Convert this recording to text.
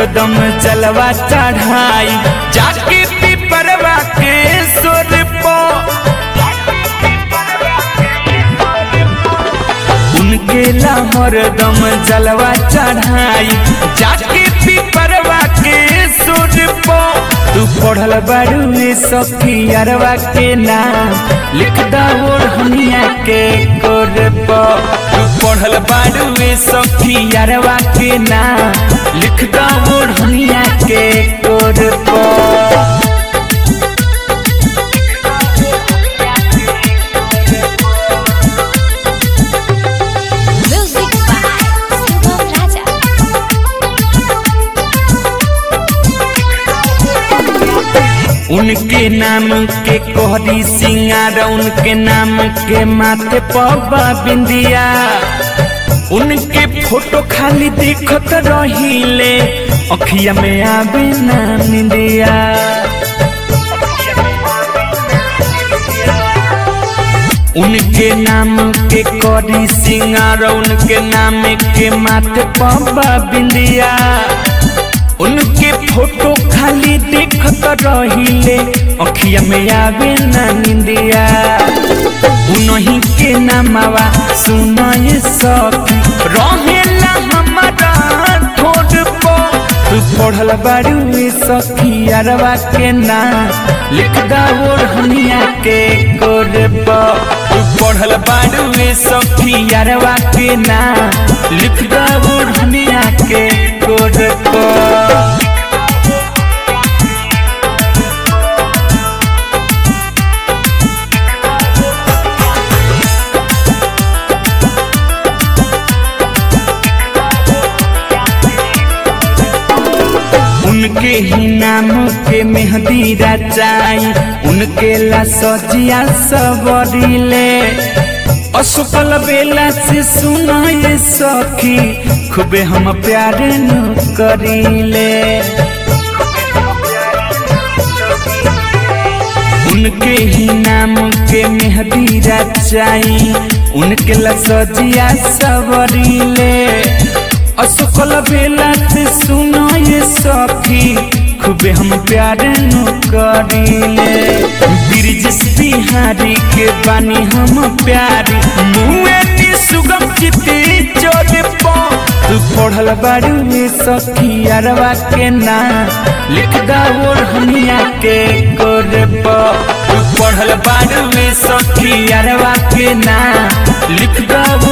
हरदम चलवा चढ़ाई जाके पिपरवा के सुर पो उनके ला हरदम जलवा चढ़ाई जाके पिपरवा के सुर पो तू पढ़ल बारू सखी अरवा के नाम लिख दो हनिया के कोर पो तू पढ़ल बारू सखी अरवा के नाम लिख दो हनिया के कोर पो Music by Subham Raja. उनके नाम के कोहरी सिंगार उनके नाम के माथे पबा बिंदिया उनके फोटो खाली देखत रहिले अखिया में आवे ना निंदिया उनके नाम के कोहरी सिंगार उनके नाम के माथे पबा बिंदिया उनके फोटो खाली देखत रहिले अखिया में आवे ना निंदिया उनही के नामवा सुनाए सखी रहेला हमारा ठोड पो तू पढ़ल बारू सखी अरवा के नाम लिख दाओ हनिया के कोर पो तू पढ़ल बारू सखी अरवा के नाम लिख दाओ हनिया के कोर पो उनके ही नाम के मेहंदी रचाई उनके ला सजिया सबरिले असफल बेला से सुनाए सखी खूबे हम प्यार न करीले उनके ही नाम के मेहंदी रचाई उनके ला सजिया सबरिले असफल बेला से सुनो ये सखी खूबे हम प्यार न करीले ब्रिजेश बिहारी के बानी हम प्यारी मुए की सुगम चिती चोर पो तू पढ़ल बारू सखी अरवा के नाम लिख दाओ हनिया के कोर पो तू पढ़ल बारू सखी अरवा के नाम लिख दाओ